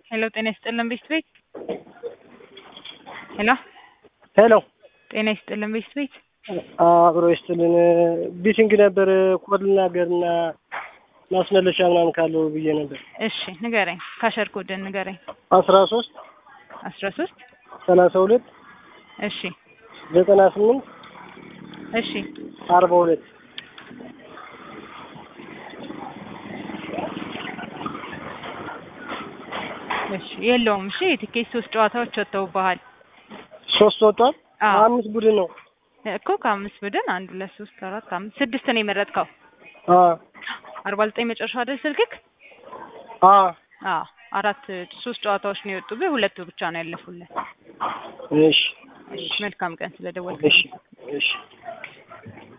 ሄሎ ጤና ይስጥልን ቤስት ቤት ሄሎ ሄሎ ጤና ይስጥልን ቤስት ቤት አብሮ ይስጥልን። ቢቲንግ ነበር ኮድ ልናገርና ማስመለሻ ምናምን ካለው ብዬ ነበር። እሺ ንገረኝ፣ ካሸር ኮድን ንገረኝ። አስራ ሶስት አስራ ሶስት ሰላሳ ሁለት እሺ ዘጠና ስምንት እሺ አርባ ሁለት እሺ የለውም። እሺ የትኬት ሶስት ጨዋታዎች ወጥተውብሃል ሶስት ወጥቷል። አዎ። አምስት ቡድን ነው። እኮ ከአምስት ቡድን አንድ ሁለት ሶስት አራት አምስት ስድስት ነው የመረጥከው። አ አርባ ዘጠኝ መጨረሻ አይደል ስልክክ? አ አዎ አራት ሶስት ጨዋታዎች ነው የወጡብህ፣ ሁለቱ ብቻ ነው ያለፉልህ። እሺ እሺ መልካም ቀን ስለደወልክ እሺ እሺ